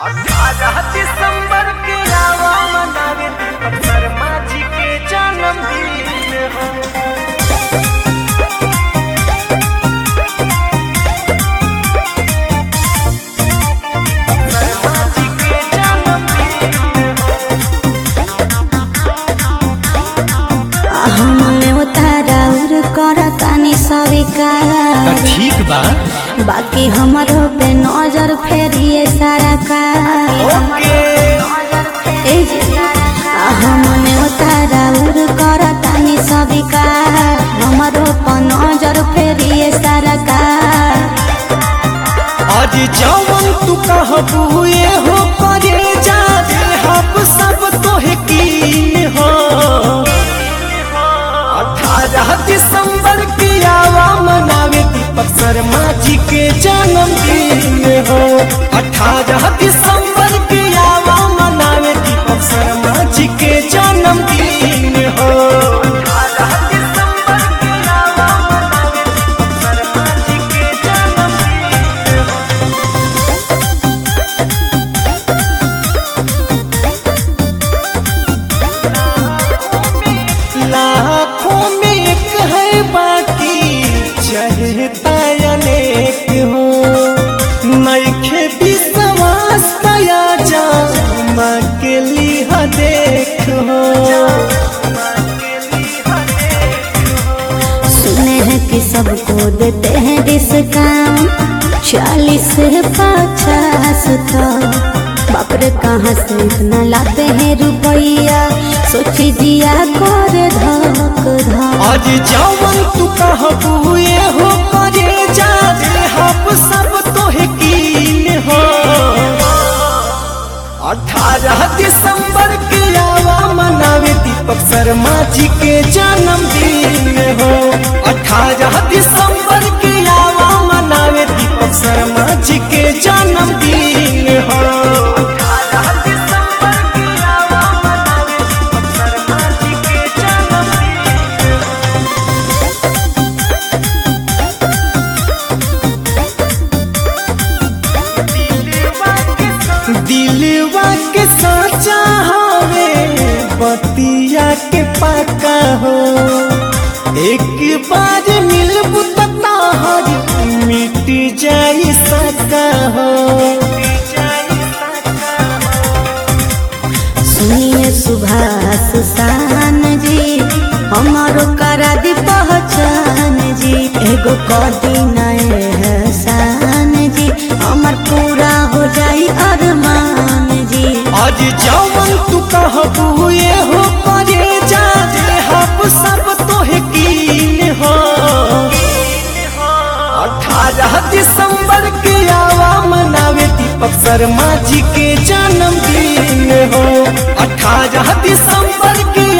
अठारह दिसंबर के आवा मनावे दीपक शर्मा जी के जन्मदिन हो शर्मा जी के जन्मदिन हो हमने उताराउर करतानी स्वीकार ठीक बा बाकी हमरो पे नजर फेरिए सारा का ओके ए जी, हमने उताराउर करतानी स्वीकार हमरो पे नजर फेरिए सारा का आज जवन तू कहबू ये हो करे जा हम सब तोहे कीन हो अठारह दिसंबर के आवा मनावे दीपक शर्मा जी के जन्मदिन हो अठारह दिसंबर के आवा मनावे दीपक शर्मा जी के जन्मदिन हो अठारह दिसंबर के आवा मनावे दीपक शर्मा जी के जन्मदिन हो लाखों में एक है बाकी चहता अनेक हो नैखे विश्वास तया जा माँ के लिहा देख हो सुने हैं कि सबको देते हैं डिस्काउंट चालीस से पचास तक बाप रे कहाँ से इतना लाते हैं रुपया सोची दिया कर धक धक आज जवन तू कहबू ये हो करे जा रे हम सब तोहे कीन हो अठारह दिसंबर के आवा मनावे दीपक शर्मा जी के जन्मदिन हो अठारह दिसंबर के आवा मनावे दीपक शर्मा जी के जन्मदिन हो अठारह दिसंबर के आवा मनावे दीपक शर्मा जी के जन्मदिन हो दिलवा के साचा हवे बतिया के पाका हो एक बार मिलबू तहरी मिट जाई सका हो सुनिए सुभाष शान जी हमारो करा दी पहचान जी एगो कदी नए हसान जी हमार पूरा हो जाई अरमान जी आज जवन तू कहबू ये हो करे जा रे हम सब तोहे कीन हो अठारह दिसंबर के आवा मनावे दीपक शर्मा जी के जन्मदिन हो अठारह दिसंबर के